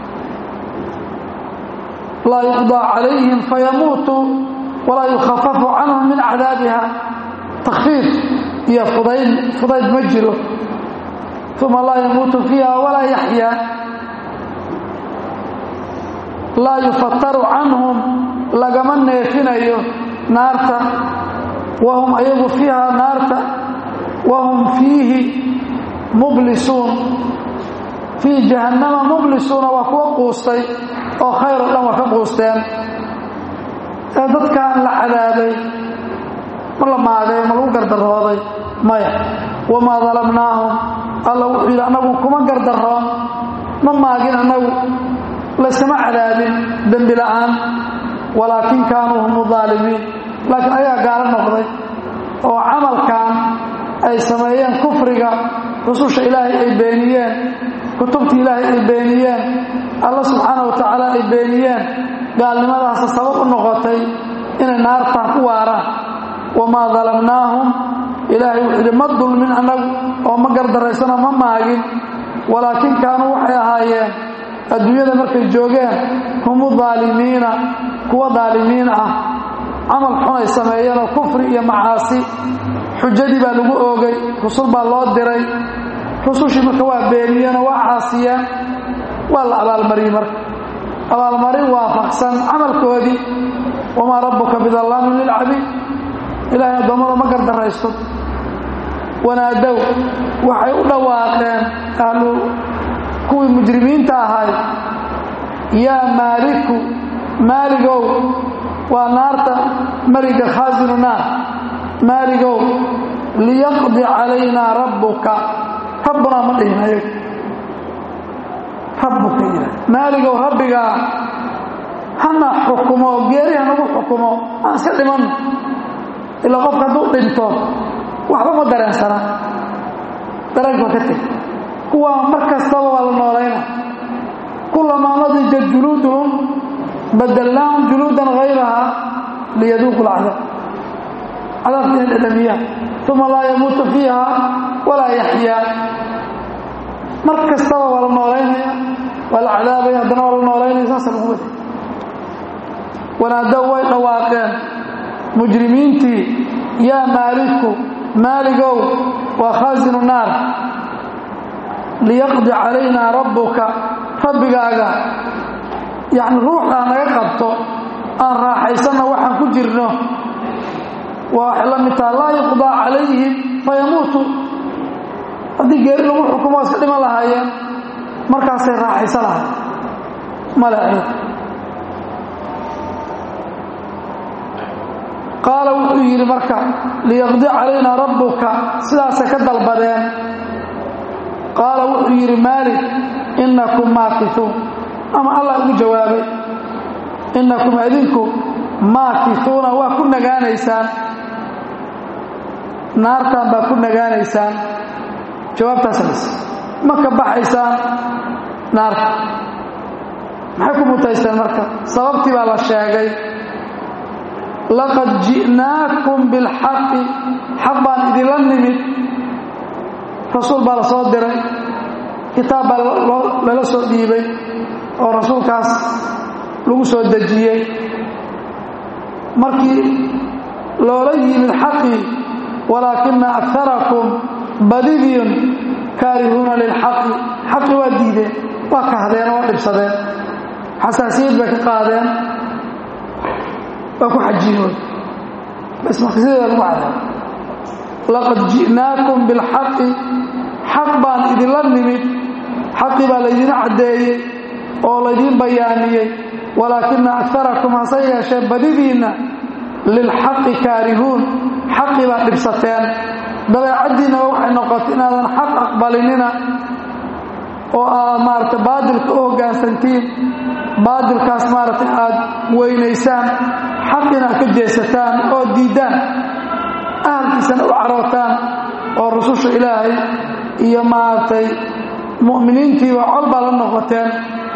laa yuqdaa calayhim fayamuutuu walaa yukhafafu canhum min cadaabiha takfiif iyo fudayd fudayd ma jiro uma laa yamuutu fiiha walaa yaxyaa laa yufattaru canhum lagama neefinayo naarta wahum ayagu fiiha naarta wahum fiihi mublisuun fii jahannama mublisuuna waa kuwa quustay oo khayr oo dhan waa ka quusteen ee dadkaan la cadaabay ma la maagay ma lagu gardarooday maya wamaa dalamnaahum alla wuxuu yidhi annagu kuma gardaroon ma maagin annagu layskama cadaabin dembi la'aan walaakin kaanuu hum aalimiin laakiin ayagaa gaalo noqday oo camalkan ay sameeyeen kufriga rususha ilaahay ay beeniyeen kutubtii ilaahay ay beeniyeen alla subxaana wa tacaala ay beeniyeen gaalnimadaasa sabab u noqotay inay naartaan ku waaraan wamaa dalamnaahum ilaahay wuxuu yidhi ma dulmin annagu oo ma gardaraysanoo ma maagin walaakin kaanuu waxay ahaayeen adduunyada markay joogeen humu daalimiina kuwa daalimiin ah camal xun ay sameeyeenoo kufri iyo macaasi xujadii baa lagu oogay rusul baa loo diray rusushii marka waa beeniyeenoo waa caasiyeen waa la abaalmariyey marka abaalmarin waafaqsan camalkoodii wamaa rabbuka bidallaamin lilcabiid ilaahay addoommada ma gardaraysto wanaadow waxay u dhawaaqeen ahlu kuwii mujrimiinta ahay yaa maaliku maaligow waa naarta meliga khaasinu naar maaligow liyaqdi calaynaa rabbuka rabbunaa ma dhihin ayag rabbuka ila maaligow rabbigaa hana xukumo geeri hanagu xukumo aan iska dhimanno ilaa qofka hadduu dhinto waxba ma dareensana dareenka ka teg kuwaa mar kastaba waa la noolayna kulamaa nadija juluuduhum badalnaahum juluudan hayraha liyaduuqu lcadaab cadaabka inay dhadhamiyaan uma laa yamuutu fiiha walaa yaxyaa mar kastaba waa la noolaynaya waa la cadaabaya haddana waa la noolaynaya saasa lagu wada wanaadow way dhawaaqeen mujrimiintii yaa maaliku maaligow waa khaasinu naar liyaqdi calaynaa rabbuka rabbigaaga yacni ruuxdaa naga qabto aan raaxaysanna waxaan ku jirno waa waxay la mid taha laa yuqdaa calayhim fayamuutu haddii geeri lagu xukumo iska dhiman lahaayeen markaasay raaxaysan lahayen male qaala wuxuu yidhi marka liyaqdi calaynaa rabbuka sidaasay ka dalbadeen qaala wuxuu yidhi maalik innakum maakisuun ama allah ugu jawaabay innakum adinku maakisuuna waa ku nagaanaysaan naartan baa ku nagaanaysaan jawaabtaas las ma ka baxaysaan naarta maxay ku mutaysteen marka sababtii baa la sheegay laqad ji'naakum bilxaqi xaq baan idinla nimid rasuul baa la soo diray kitaab baa lala soo dhiibay oo rasuulkaas lagu soo dejiyey markii loola yimid xaqii walaakina akarakum badidiin kaarihuuna lilxaqi xaqi waa diideen waa kahdeen oo dhibsadeen xasaasiyad bay ka qaadeen waa ku xajiinood bas marka sideeda lagu cadaab laqad ji'naakum bilxaqi xaq baan idinla nimid xaqii baa laydin caddeeyey oo laydiin bayaaniyey walaakina akarakum hase yeeshee badidiinna lilxaqi kaarihuun xaqii baad dhibsateen dabeecaddiinna waxay noqotay inaadan xaq aqbalinina oo aad maaragtay baadilka u hoggaansantiin baadilkaas maaragtay aad weynaysaan xaqina aad ka jeesataan oo diiddaan ahalkiisana u carootaan oo rususha ilaahay iyo maaragtay mu'miniintiiba col baa la noqoteen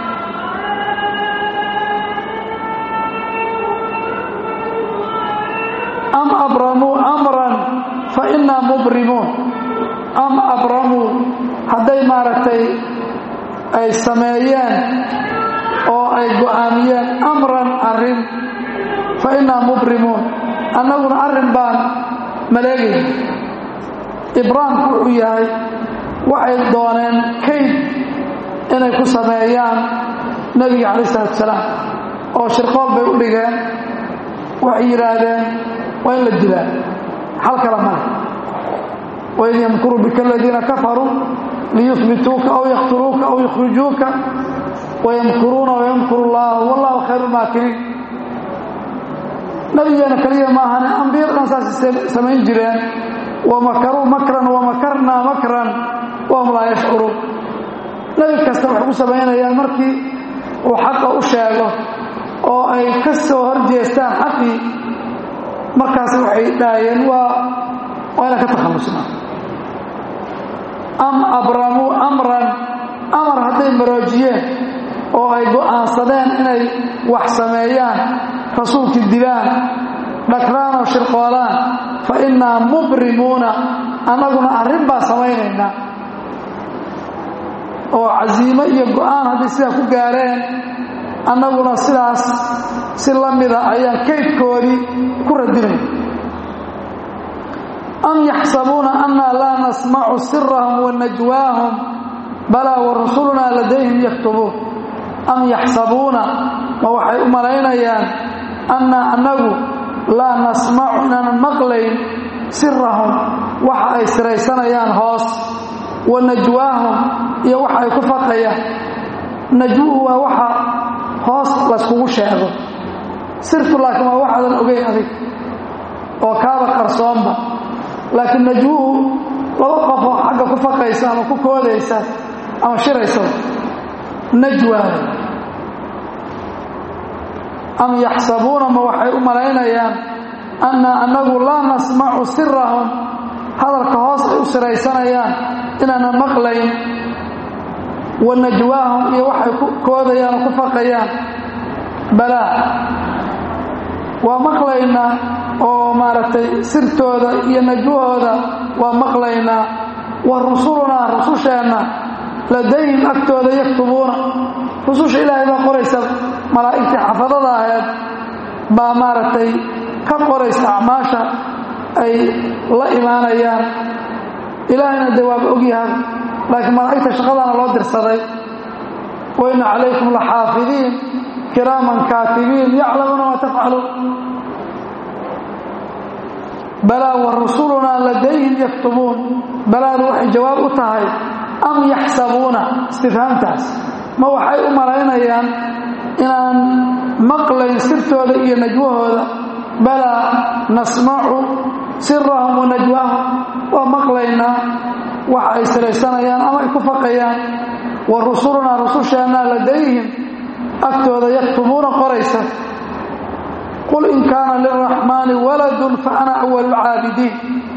am abramuu amran fa innaa mubrimuun am abramuu hadday maaragtay ay sameeyeen oo ay go'aamiyeen amran arrin fa innaa mubrimuun annaguna arrin baan maleegayna ibraamku wuxuu yahay waxay dooneen kayd inay ku sameeyaan nebiga calayi isalaatu salaam oo shirqool bay u dhigeen waxay yidhaahdeen waa in la dilaa xal kala male waid yamkuru bika aladiina kafaruu liyuhbituuka aw yaqtuluuka aw yukhrijuuka wayamkuruuna wayamkuru llahu wallahu khayru maakiriin nabigeena keliya maahane ambiyada dhan saasay samayn jireen wamakaruu makran wamakarnaa makran wahum laa yashcuruun nebi kasta waxay ku samaynayaan markii uu xaqa u sheego oo ay ka soo horjeestaan xaqii markaas waxay dhaayeen waa waa inaan ka takhallusnaa am abramuu amran amar hadday maroojiyeen oo ay go'aansadeen inay wax sameeyaan rasuulkii dilaan dhagraan oo shirqoolaan fa innaa mubrimuuna annaguna arrin baa samaynaynaa oo casiimo iyo go'aan hadday sidaa ku gaareen annaguna sidaas si la mida ayaan kaydkoodii ku radinayna am yaxsabuuna annaa laa nasmacu sirahum wa najwaahum balaa wa rusulunaa ladayhim yaktubuun am yaxsabuuna ma waxay u malaynayaan annaa annagu laa nasmacu inaanan maqlayn sirahum waxa ay siraysanayaan hoos wa najwaahum iyo waxa ay ku faqayaan najwuhu waa waxa hoos layskugu sheego sirtu laakiin waa waxaadan ogeyn adig oo kaaba qarsoonba laakiin najwuhu laba qofoo xagga ku faqaysa ama ku koodaysa ama shiraysa najwaa am yaxsabuuna ma waxay u malaynayaan anna annagu laa nasmacu sirahum hadalka hoos ay u siraysanayaan inaanan maqlayn wa najwaahum iyo waxay ku koodayaan oo ku faqayaan balaa waa maqlaynaa oo maaragtay sirtooda iyo najwahooda waa maqlaynaa wa rusulunaa rususheenna ladayhim agtooda yaktubuuna rususha ilaahay baa qoraysa malaa'igtii xafadada aheed baa maaragtay ka qoraysa acmaasha ay la imaanayaan ilaahayna dee waaba ogyahay laakiin malaa'igta shaqadaana loo dirsaday wa inna calaykum laxaafidiin kiraaman kaatibiin yaclamuuna maa tafcaluun balaa wa rusulunaa ladayhim yaktubuun balaadu waxay jawaab u tahay am yaxsabuuna istifhaamtaas ma waxay u malaynayaan inaan maqlayn sirtooda iyo najwahooda balaa nasmacu sirahum wa najwaahum waa maqlaynaa waxa ay siraysanayaan ama ay ku faqayaan wa rusulunaa rususheennaa ladayhim agtooda yaktubuuna qoraysa qul in kaana lilraxmaani waladun fa ana awalu caabidiin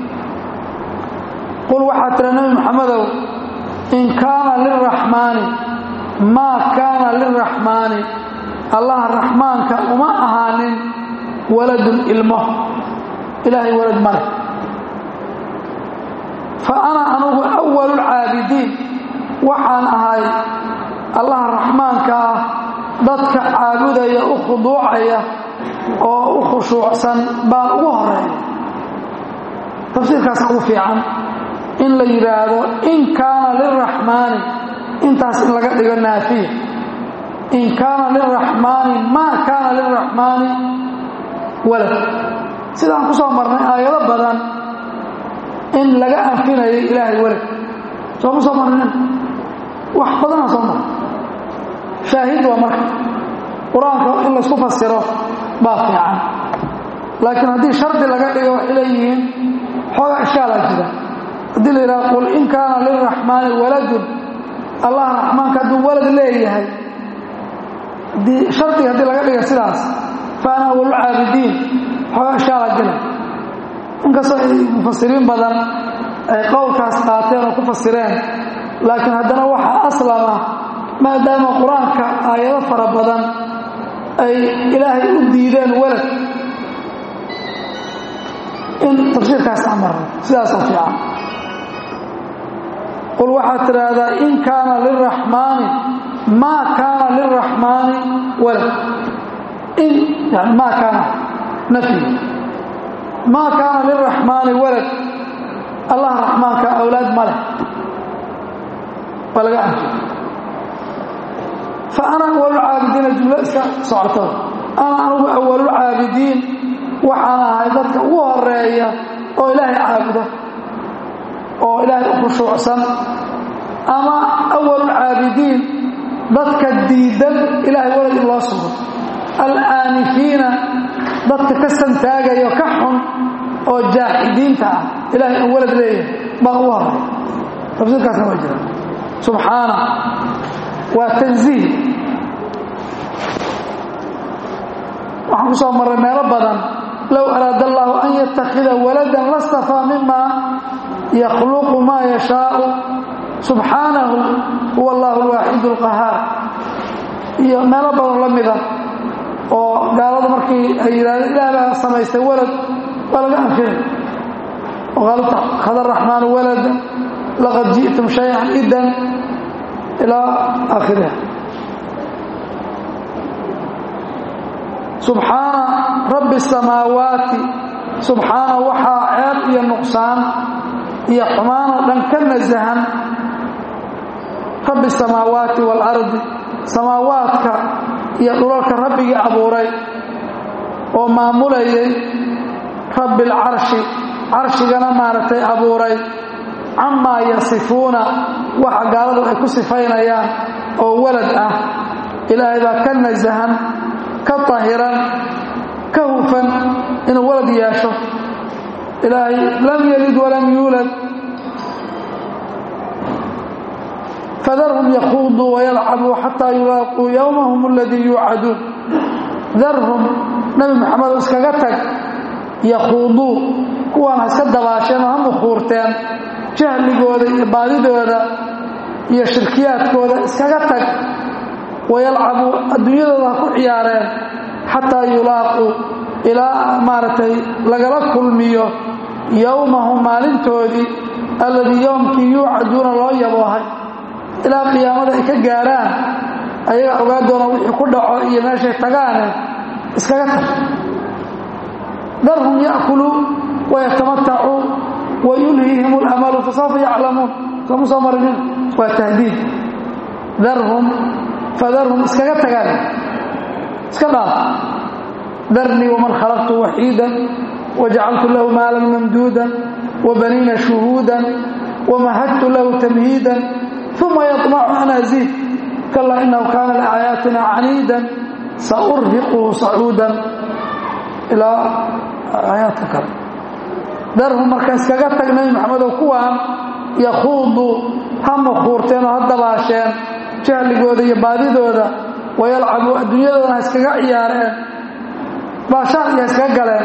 qul waxaa tira nebi maxamedow in kaana lilraxmaani maa kaana lilraxmaani allaha raxmaanka uma ahaanin waladun ilmo ilaahay walad male fa ana anugu awalu lcaabidiin waxaan ahay allaha raxmaanka ah dadka caabudaya u khuduucaya oo u khushuucsan baan ugu horeeya tafsiirkaas ugu fiican in la yidhaahdo in kaana lilraxmaani intaas in laga dhigo naafiya in kaana lilraxmaani maa kaana lilraxmaani walad sidaan ku soo marnay aayado badan in laga anfinayo ilaahay welad sooma soo marinin wax badanaa soo mara shaahid waa marka qur-aanka in laysku fasiro baa fiican laakiin haddii shardi laga dhigo waxay leeyihiin xoogaa ishkaalaa jira haddii la yidhaha qul in kaana lilraxmaani waladun allah raxmaanka hadduu walad leeyahay haddii shardiga haddii laga dhiga sidaas fa ana awalulcaabidiin xoogaa ishkaalaa jira inkastoo ay mufasiriin badan ay qowlkaas qaateen oo ku fasireen laakiin haddana waxaa aslama maadaama qur-aanka aayado fara badan ay ilaahay u diideen walad in tafsiirkaas amarno sidaasoo fiican qul waxaad tidhaahdaa in kaana lilraxmaani maa kaana lilraxmaani walad in yani maa kaana nafyi maa kaana lilraxmaani walad allah raxmaanka awlaad ma leh waa laga anfi fa ana awalulcaabidiina jumlo iska socoto ana anugu awalulcaabidiin waxaan ahay dadka ugu horeeya oo ilaahay caabuda oo ilaahay u khushuucsan ama awalulcaabidiin dadka diidan ilaahay walad in loo sugo alaanifiina dadka ka santaagayo ka xun oo jaaxidiinta ah ilahay in walad leeyahay baan ugu horeeya tafsiirkaasna waa jira subxaana waa tanziih waxaan ku soo marray meelo badan low araada allaahu an yattakhida waladan lastafaa mima yakhluqu maa yashaau subxaanahu huwa allahu alwaaxidu alqahaar iyo meelo badan la mida oo gaaladu markii ay yidhahdeen ilaah baa samaystay walad waa laga anfinay waqaalu khada araxmaanu walada laqad ji'tum shayan idan ilaa aakhiriha subxaana rabbi samaawaati subxaana waxaa ceeb iyo nuqsaan iyo xumaanoo dhan ka nasahan rabbi samaawaati waalardi samaawaadka iyo dhulalka rabbigii abuuray oo maamulayay rabbi alcarshi carshigana maaragtay abuuray camaa yasifuuna waxa gaaladu ay ku sifaynayaan oo walad ah ilaahay baa ka nasahan ka tahiran ka hufan inuu walad yeesho ilaahay lam yalid walam yuulad fadarhum yakuuduu wayalcabuu xataa yulaaquu yowmahum aladii yuucaduun darhum nabi maxamedo iskaga tag yakhuuduu kuwaan ha iska dabaasheen oo ha mukhuurteen jahligooda iyo baadidooda iyo shirkiyaadkooda iskaga tag wayalcabuu adduunyadooda ha ku ciyaareen xataa yulaaquu ilaa maaragtay lagala kulmiyo yowmahum maalintoodii alladii yowmkii yuucaduuna loo yaboohay ilaa qiyaamada ay ka gaaraan ayaga ogaa doona wixii ku dhaco iyo meeshay tagaane iskaga tag darhum ya'kuluu wayatamatacuu wa yulhiihim alamalu fasawfa yaclamuun sooma soo marinin waa tahdiid darhum fadarhum iskaga tagaan iska dhaaf darnii waman khalaqtu waxiidan wajacaltu lahu maalan mamduudan wabaniina shuhuudan wamahadtu lahu tamhiidan uma yaطmacu an aziid kalaa inahu kaana liaayaatina caniidan saurhiquhu sacuudan ilaa aayaadka kale darhum marka iskaga tag nabi maxamedow kuwaan yakhuudu ha mukhuurteen oo ha dabaasheen jahligooda iyo baadidooda wayalcabuu adduunyadoodana ha iskaga ciyaareen baashaan iyo ha iskaga galeen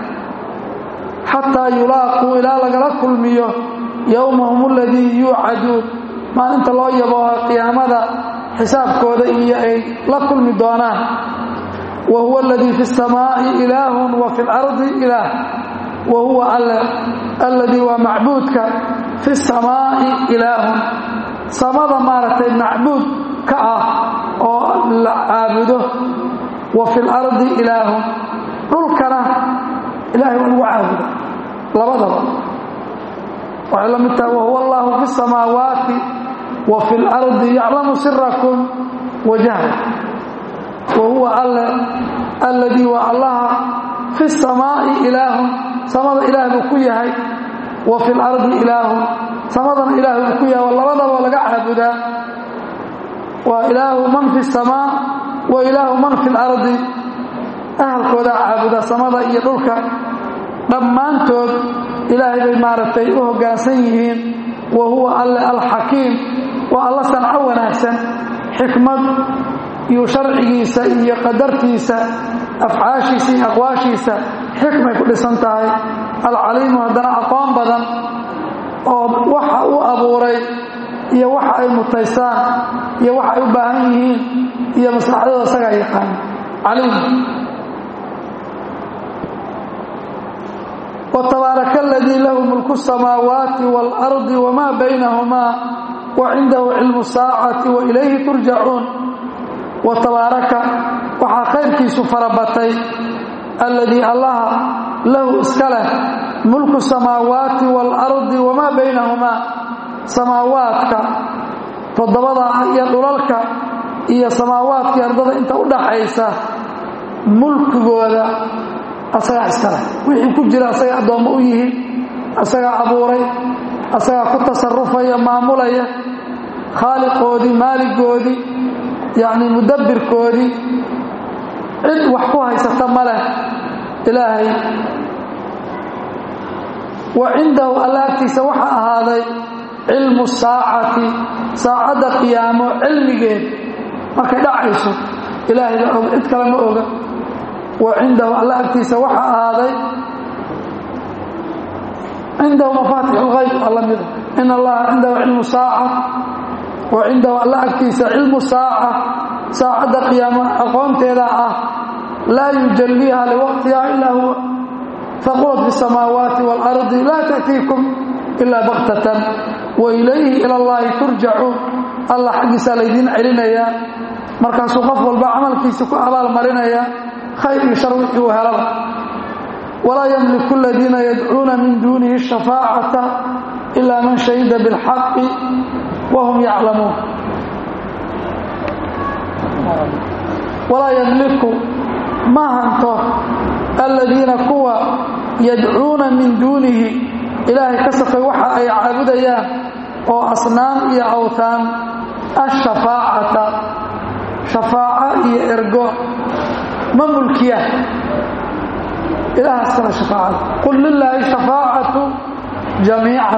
xataa yulaaquu ilaa lagala kulmiyo yowmahum aladii yuucaduun maalinta loo yabooha qiyaamada xisaabkooda iyo ay la kulmi doonaan wa huwa aladii fi اsamaa'i ilaahun wa fi اlardi ilaah wa huwa alladii waa macbuudka fi اsamaa'i ilaahun samada maaragtay macbuud ka ah oo la caabudo wa fi اlardi ilaahun dhulkana ilahay waa lagu caabudo labadaba waxay la mid tahay wahuwa allahu fi الsamaawaati wa fi اlardi yaclamu sirakum wa jahla wa huwa alle alladii waa allaha fi الsamaa'i ilaahun samada ilaah buu ku yahay wa fi lardi ilaahun samadana ilaahu uu ku yahay labadaba laga caabudaa waa ilaahu man fi samaa wa ilaahu man fi lardi ahalkoodaa caabuda samada iyo dhulka dhammaantood ilaahay bay maaragtay u hoggaansan yihiin wa huwa alle alxakiim waa alla sanco wanaagsan xikmad iyo sharcigiisa iyo qadartiisa afcaashiisa iyo aqwaashiisa xikmay ku dhisan tahay alcaliimu haddana aqoon badan oo waxa uu abuuray iyo waxa ay mutaysaan iyo waxa ay u baahan yihiin iyo maslaxadooda isagaa yaqaan caliim وتبارك الذي له ملك السماوات والأرض وما بينهما وعنده علم الساعة وإليه ترجعون وتبارك وحا خيركي سفربتي الذي الله له اسكله ملك السماوات والأرض وما بينهما سماواتك تضبضا يا دولالك يا سماواتك يا أرضك انت ودحيسا ملك جودا asagaa iskale wixii ku jira asagaa addoommo u yihiin asagaa abuuray asagaa ku tasarufaya maamulaya khaaliqoodii maaligoodii yacni mudabbirkoodii cid wax ku haysata ma leh ilaahay wa cindahu alla agtiisa waxaa ahaaday cilmu saacati saacadda qiyaamo cilmigeed markay dhacayso ilaahay baa og cid kale ma oga وعنده الله أكتيس وحا هذا عنده مفاتح الغيب الله مذا إن الله عنده علم ساعة وعنده الله أكتيس علم ساعة ساعة قيامة أقومت إلى لا يجليها لوقتها إلا هو فقلت في السماوات والأرض لا تأتيكم إلا بغتة وإليه إلى الله ترجعون الله حق سالدين علينا يا مركز قفل بعمل كيسك أبال مرنا يا خير شر وهلب ولا يملك الذين يدعون من دونه الشفاعة إلا من شهد بالحق وهم يعلمون ولا يملك ما هنتو الذين كوا يدعون من دونه إلهي كسف وحا أي عابديان وأصنام يا أوثان الشفاعة شفاعة يا إرقو ما ملكية إله السنة شفاعة قل لله شفاعة جميعا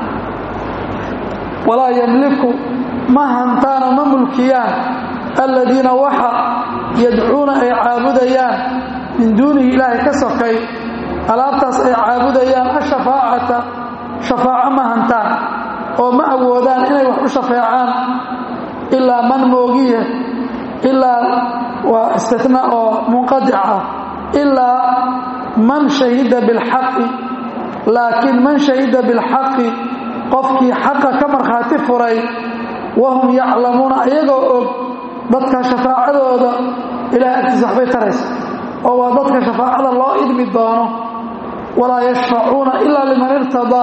ولا يملك ما هنتان ما ملكيان الذين وحى يدعون أي عابديان من دونه إله كسفكي ألابتس أي عابديان الشفاعة شفاعة ما هنتان وما أودان إني وحو شفاعان إلا من موقيه إلا واستثناء منقطع إلا من شهد بالحق لكن من شهد بالحق قفك حق كمرخات فري وهم يعلمون أيضا ضدك شفاعة إلى أكت صحبي ترس وهو ضدك شفاعة الله إذن الدانه ولا يشفعون إلا لمن ارتضى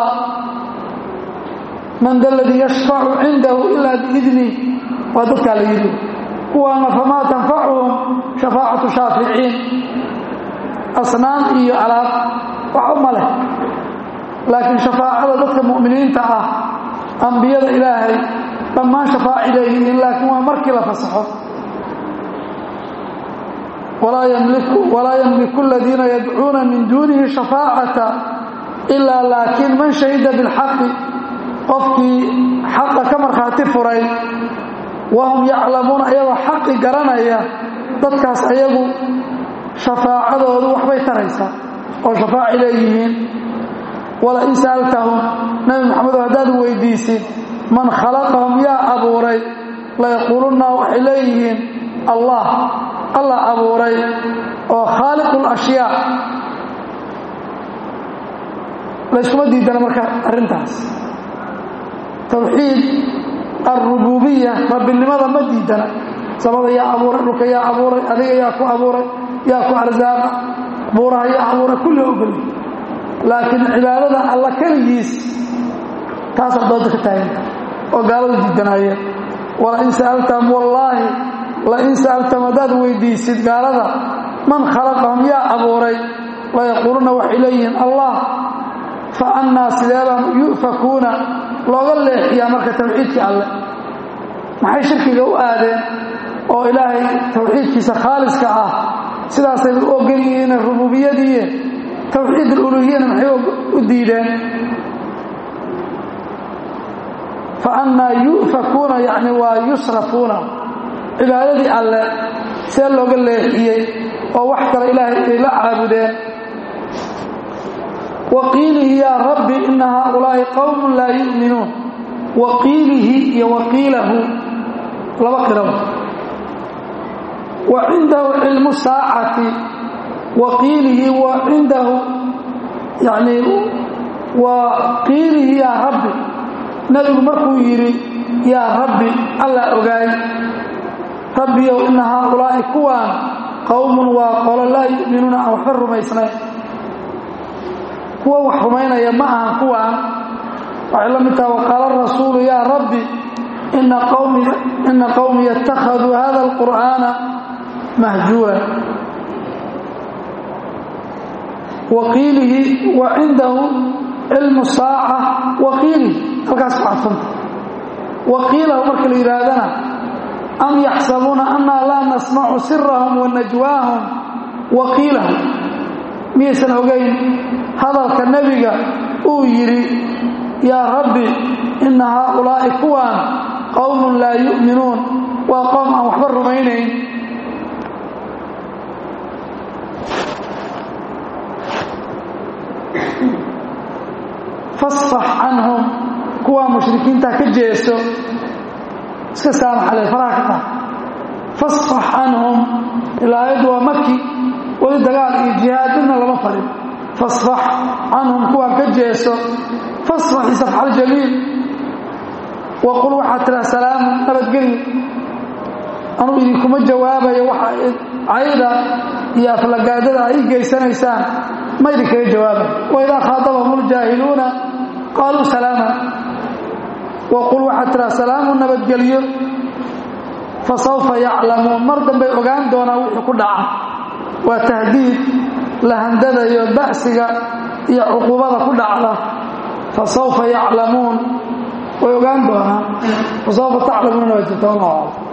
من ذا الذي يشفع عنده إلا بإذنه وضدك على يده kuwaana famaa tanfacuhum shafaacatu shaaficiin asnaan iyo alaab wax uma leh laakiin shafaacada dadka mu'miniinta ah ambiyada ilaahay dhammaan shafaaci leeyihiin laakiin waa markii la fasaxo walaa yamliku aladiina yadcuuna min duunihi shafaacata ilaa laakiin man shahida bilxaqi qofkii xaqa ka markhaati furay wahum yaclamuuna ayagoo xaqi garanaya dadkaas ayagu shafaacadoodu waxbay taraysaa oo shafaaci leeyihiin wala in sa'altahum nabi maxamedo haddaad weydiisid man khalaqahum yaa abuuray layaquulunna waxay leeyihiin allah allah abuuray oo khaaliqu lashyaa layskuma diidana marka arrintaas tawxiid alrububiya rabbinimada ma diidana samada yaa abuuray dhulka yaa abuuray adiga yaa ku abuuray yaa ku arsaaqa buuraha yaa abuuray kulli ogoli laakiin cibaadada alla keligiis taasaa dooda ka taaganta oo gaaladu diidanaayeen wala in sa'altahum wallaahi la in sa'altahum haddaad weydiisid gaalada man khalaqahum yaa abuuray layaquuluna waxay leeyihiin allah fa annaa sideebaan yu'fakuuna looga leexiyaa marka tawxiidkii alleh maxay shirkiga u aadeen oo ilaahay tawxiidkiisa khaaliska ah sidaasay u ogol yihiin rububiyadiiye tawxiid aluluhiyana maxay u diideen fa annaa yu'fakuuna yacni waa yusrafuuna cibaadadii alle see looga leexiyey oo wax kale ilaahay ay la caabudeen wa qiilihi yaa rabbi ina haaulaa'i qowmun laa yu'minuun wa qiilihi iyo wa qiilahu laba qiraba wa cindahu cilmu saacati wa qiilihi wa cindahu yani wa qiilihi yaa rabbi nabigu markuu yidhi yaa rabbi allaa ogaay rabbiyow ina haaulaa'i kuwaan qowmun waa qolo laa yu'minuuna aan waxba rumaysnayn kuwa wax rumaynaya ma ahan kuwaan waxay la mid taha waqaala rasuulu yaa rabbi ina qowmi yattakhaduu hada alqur'aana mahjuura wa qiilihi wa cindahu cilmu saaca wa qiilihi halkaas ku cadfanta wa qiilahu marka la yidhaahdana am yaxsabuuna annaa laa nasmacu sirahum wa najwaahum wa qiilahum miyaysan ogayn hadalka nebiga uu yidhi yaa rabbi ina haaulaa'i kuwaan qowmun laa yu'minuun waa qowm aan waxba rumaynayn fasfax canhum kuwaa mushrikiinta ka jeeso iska saamaxale faraha ka taha fasfax canhum ilaayaddu waa maki weli dagaal iyo jihaad midna lama farin fasfax canhum kuwaa ka jeeso fasfaxi safxal jamiil wa qul waxaad tiraa salaamu nabadgelyo anuu idinkuma jawaabayo waxa cayda iyo aflagaadada ay geysanaysaan ma idinkaga jawaabay waidaa khaadabahum ljaahiluuna qaaluu salaama wa qul waxaad tiraa salaamu nabadgelyo fa sawfa yaclamuun mar dambay ogaan doonaan wixii ku dhaca waa tahdiid la handadayo ba'siga iyo cuquubada ku dhacda fa sawfa yaclamuun way ogaan doonaan fa sawfa taclamuuna waa jirta wallahu aclam